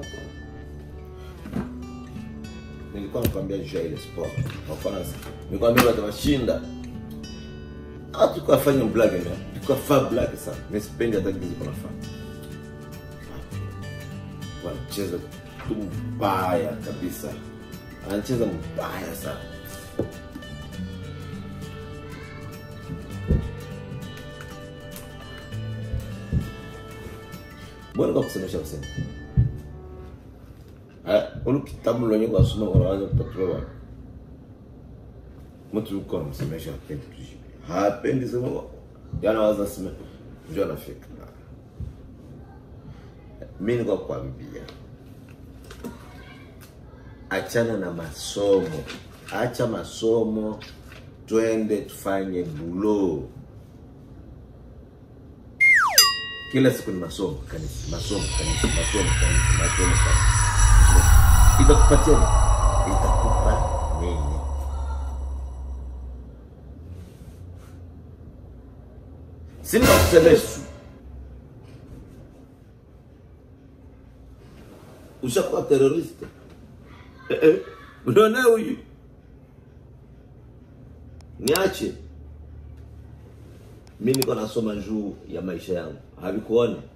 nilikuwa nakwambia juu ya ile sport kwa mfano nikwambia watu washinda ah tulikuwa fanya black na tulikuwa fa black sana mimi sipendi hata kitu kuna fa wanacheza tu mbaya kabisa anacheza mbaya sana mbona kwa kusemesha kusema ulu kitabu lenye kwasoma unaanza kupatiwa wapi mtu uko anamsemesha hapendi kujibu hapendi sema yana waza sema ndio anafika mimi niko kwambia achana na masomo acha masomo twende tufanye bulo kila siku ni masomo kanisa masomo kanisa masomo kanisa masomo kanisa itakupatia nini? itakupa nini sina kusemesha ushakuwa teroriste eh, eh. unaona huyu niache mi niko nasoma juu ya maisha yangu havikuona